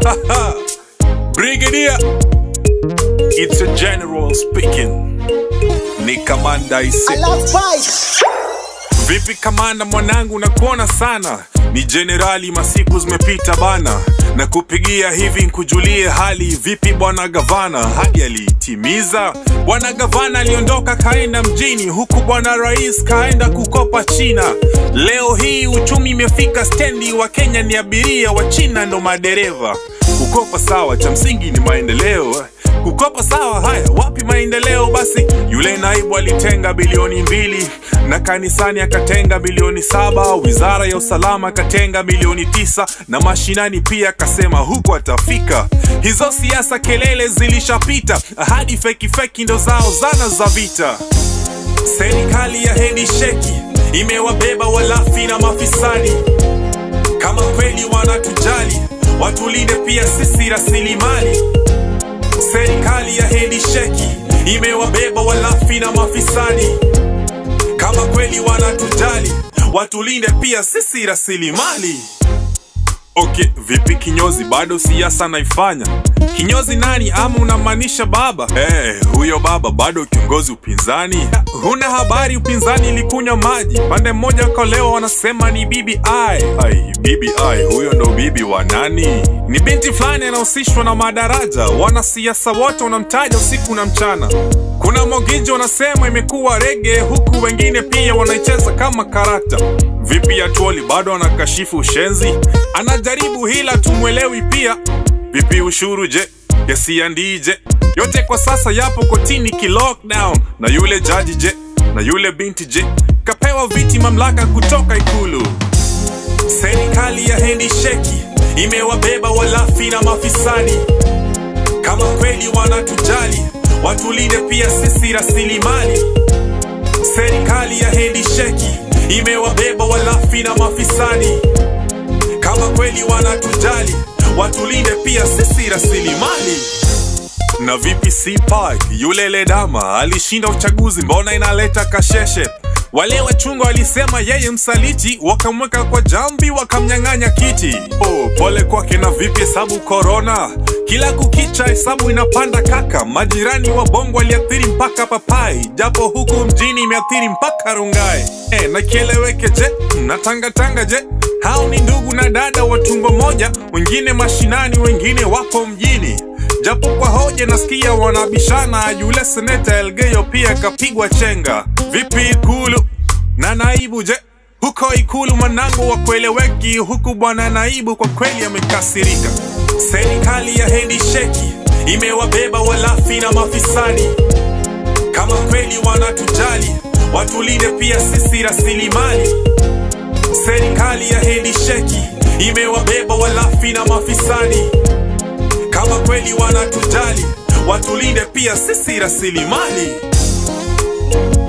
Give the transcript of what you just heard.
Brigadier, it's a general speaking. Ni kamanda ise. Vipi kamanda mwanangu, nakuona sana. Ni jenerali, masiku zimepita bana, na kupigia hivi nkujulie hali. Vipi bwana gavana, hadi alitimiza? Bwana gavana aliondoka kaenda mjini, huku bwana rais kaenda kukopa China. Leo hii uchumi imefika stendi, wa Kenya ni abiria, wa China ndo madereva. Kukopa sawa, cha msingi ni maendeleo kukopa sawa. Haya, wapi maendeleo? Basi yule naibu alitenga bilioni mbili na kanisani akatenga bilioni saba wizara ya usalama akatenga bilioni tisa na mashinani pia akasema huko atafika. Hizo siasa kelele zilishapita, ahadi feki feki ndo zao zana za vita. Serikali ya hedi sheki imewabeba walafi na mafisadi. Kama kweli wanatujali, watulinde pia sisi rasilimali. Serikali ya hedi sheki imewabeba walafi na mafisadi. Kama kweli wanatujali, watulinde pia sisi rasilimali. Okay, vipi kinyozi, bado siasa naifanya? Kinyozi nani ama unamaanisha baba? Eh, huyo baba bado kiongozi upinzani. Huna habari upinzani ilikunywa maji. Pande mmoja kwa leo wanasema ni BBI. Ai, BBI huyo ndo bibi wa nani? Ni binti fulani anahusishwa na madaraja. Wanasiasa wote wanamtaja usiku na mchana. Kuna Mogijo wanasema imekuwa rege, huku wengine pia wanaicheza kama karata. Vipi Atuoli bado anakashifu ushenzi? Anajaribu hila tumwelewi pia. Vipi ushuru je? Kesi ya ndije? Yote kwa sasa yapo kotini ki lockdown. Na yule jaji je? Na yule binti je? Kapewa viti mamlaka kutoka ikulu. Serikali ya hendi sheki imewabeba walafi na mafisadi. Kama kweli wanatujali, watulinde pia sisi rasilimali. Serikali ya hendi sheki imewabeba walafi na mafisadi. Kama kweli wanatujali, watulinde pia sisi rasilimali. Na vipi CPAC, yule ledama alishinda uchaguzi, mbona inaleta kasheshe? Wale wachunga walisema yeye msaliti, wakamweka kwa jambi, wakamnyang'anya kiti. Oh, pole kwake. Na vipi hesabu korona? Kila kukicha hesabu inapanda kaka. Majirani wa Bongo waliathiri mpaka papai, japo huku mjini imeathiri mpaka Rungai. Eh, na kieleweke je, na tangatanga je? Hao ni ndugu na dada wa tumbo moja, wengine mashinani, wengine wapo mjini japo kwa hoja nasikia wanabishana. Yule seneta Elgeyo pia kapigwa chenga. Vipi Ikulu na naibu je? Huko Ikulu mwanangu wa kueleweki, huku bwana naibu kwa kweli amekasirika. Serikali ya hendi sheki imewabeba walafi na mafisadi. Kama kweli wanatujali, watulinde pia sisi rasilimali. Serikali ya hendi sheki imewabeba walafi na mafisadi kama kweli wanatujali, watulinde pia sisi rasilimali.